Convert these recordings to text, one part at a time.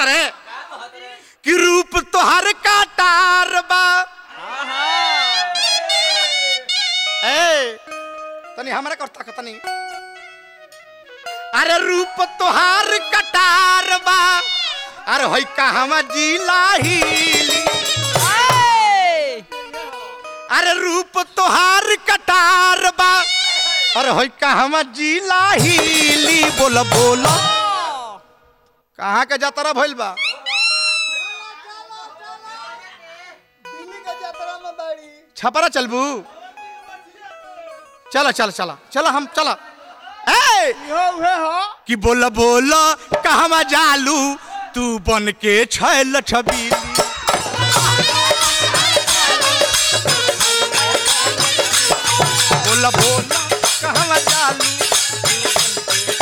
रे कि रूप तोहर काटार बा ए तनी हमरा करता का तनी अरे रूप तोहार कटार बा अरे होई कहवा जिला हिली अरे रूप तोहार कटार बा अरे होई कहवा जिला हिली बोल बोल कहाँ के जातरा भइल बा छपरा चलबू चला चला चला चला हम चला ए कि बोल बोल कहवा जालू तू बन के छैल छबीली बोल बोल कहवा जालू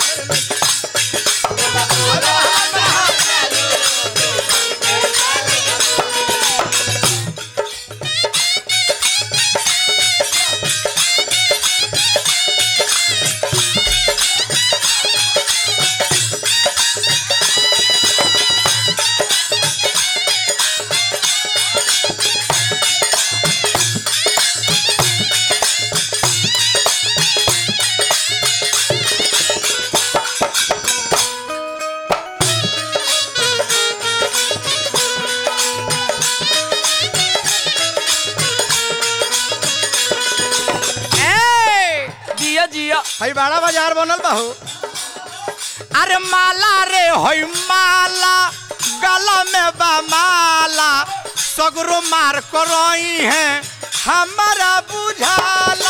ए जिया जिया हई बड़ा बाजार बनल बा हो अरे माला रे हई माला गला में बा माला सगरो मार करई है हमारा बुझाला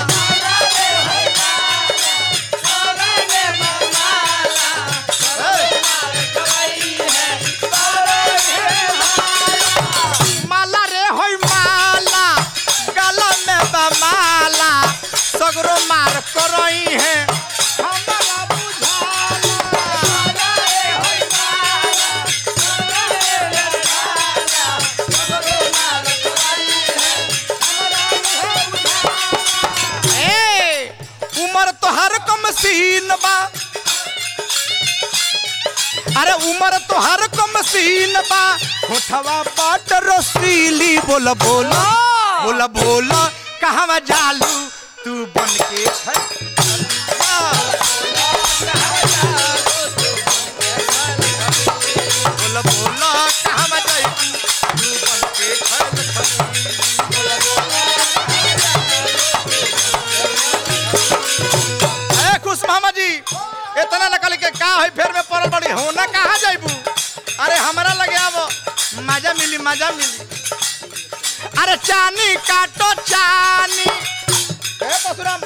माला रे हई माला गला में बा माला सगरो मार करई है हमारा बुझाला ए उमर तोहर कम सीन बा अरे उमर तोहर कम सीन बा होठवा बाट रसीली बोल बोल बोल बोल कहवा जालू तू बन के छै बोल बोल कहवा जालू तू बन के छै ए खुश मामा जी इतना नकल के का है फेर में पड़ल बड़ी होना कहाँ जाइबू अरे हमरा लगे अब मजा मिली मजा मिली अरे चानी काटो चानी ए परशुराम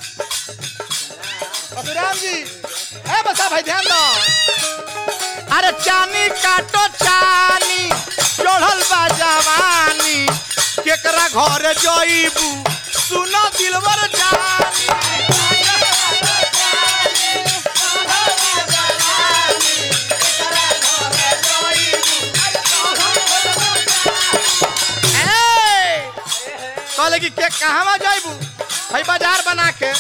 परशुराम जी ए बसा भाई ध्यान दो अरे चानी काटो चानी चढ़ल बा जवानी केकरा घर जइबू सुना दिलवर जानी ए, कहले कि के कहवा जाइबू भाई बाजार बना के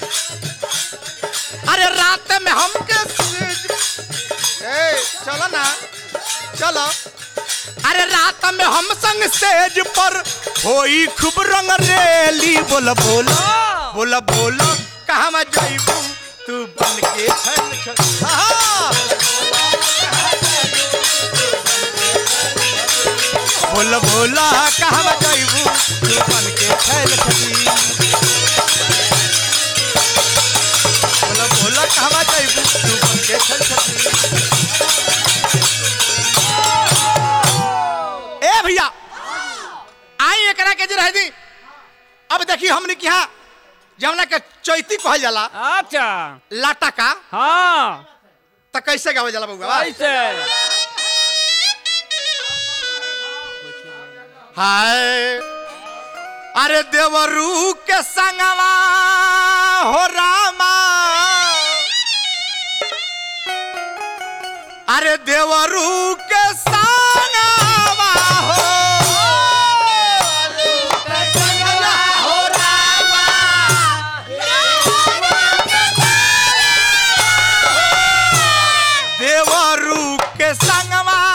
अरे रात में हमके ए चलो ना चलो अरे रात में हम संग सेज पर होई खूब रंग रेली बोल बोल बोल बोल कहवा जाइबू तू बन के छल छल हाँ। बोल बोला कहवा जाइबू तू बन के छैल छली बोल बोला कहवा जाइबू तू बन के छैल छली ए भैया आई एकरा के जे रह दी अब देखी हमने के यहाँ जमुना के चैती कहल जाला अच्छा लाटा का हाँ त कैसे गावल जाला बउआ कैसे हाय अरे देवरू के संगवा हो रामा अरे देवरू के संगवा हो हो रामा देवरू के संगवा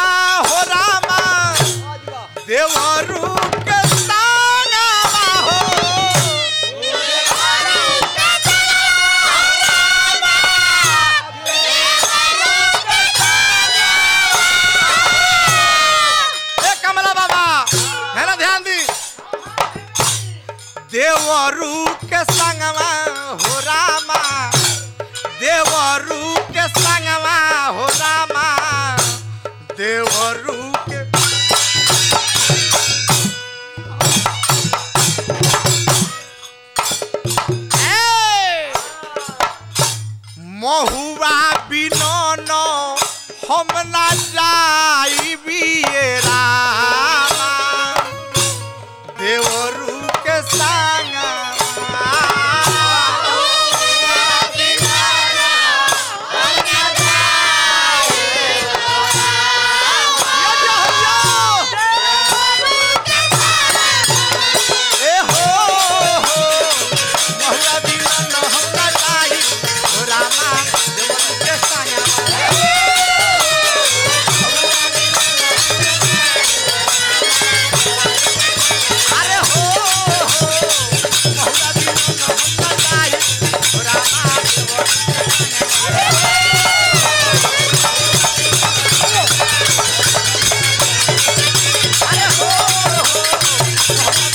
जाई बियरा देवरू के संगा ए हो हो बहुरा दीवाना हमरा जाई रामा देवरू के संगा अरे हो हो बहुरा दीवाना हमरा जाई रामा देवरू अरे हो हो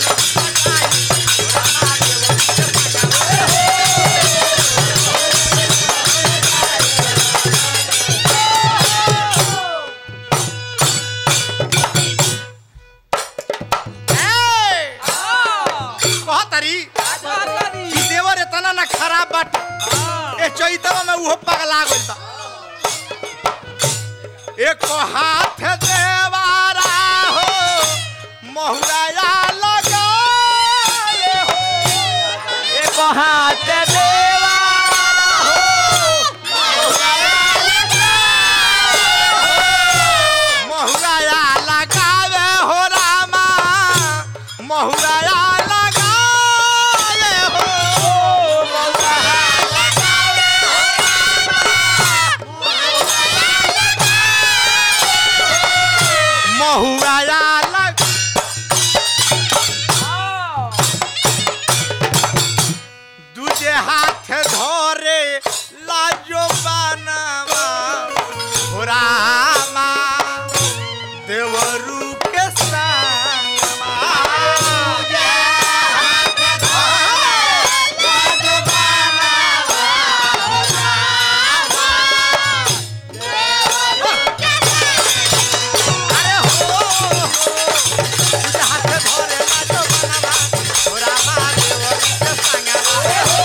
ए कहतरी कि देवर इतना ना खराब बाटे ए चैतवा में उहो पगला गइल बा एक हाथ देवारा हो महुराया लगाए हो एक हाथ देवा महुराया लगावे हो रामा महुराया लगाए हो महुराया लग दूजे हाथ धरे लाजो बनावा हो रामा देवरू के संगमा दूजे हाथ धरे लाजो बनावा हो रामा अरे हो हो दूजे हाथ धरे लाजो बनावा हो रामा देवरू के संगमा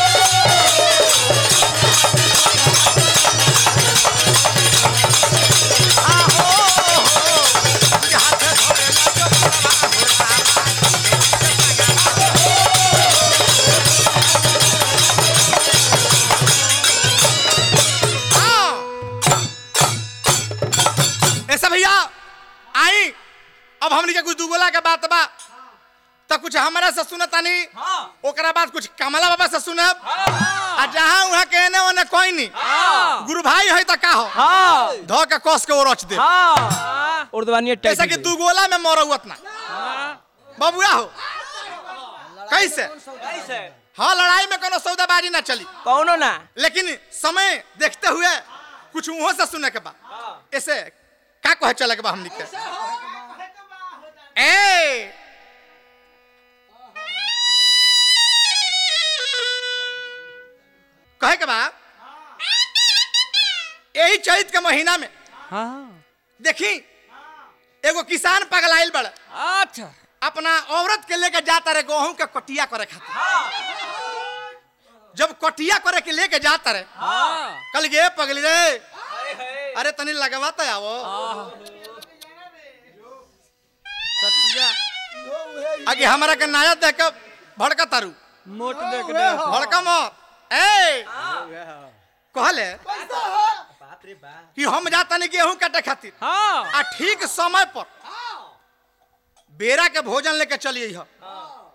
ऐसा भैया आई अब हमनी के कुछ दुगोला के बात बा तो कुछ हमरा से सुनतानी ओकरा बाद कुछ कमला बाबा से सुनब आ जहाँ वहाँ के एने ओने कोई नहीं गुरु भाई है तो का हो हाँ धो के कस के वो रच दे हाँ उर्दवानी ऐसा कि दू गोला में मरौत ना बबुआ हो कैसे कैसे हाँ लड़ाई में कोनो सौदाबाजी ना चली कौनो ना लेकिन समय देखते हुए कुछ उहो से सुने के बा ऐसे का कहे चले के बा हमनी के ए कहे के बा यही चैत के महीना में हाँ देखी एगो किसान पगलाइल बड़ अच्छा अपना औरत के लेके जाता रहे गेहूं के कटिया करे खातिर जब कटिया करे के लेके जाता रहे हाँ कल गे पगली रे अरे तनी लगवाता आवो सत्या आगे हमरा के नाया देख के भड़का तारू मोट देख दे भड़का मत ए कहले कि हम जाता नहीं गेहूं काटे खातिर हाँ आ ठीक समय पर बेरा के भोजन लेके चलिए ह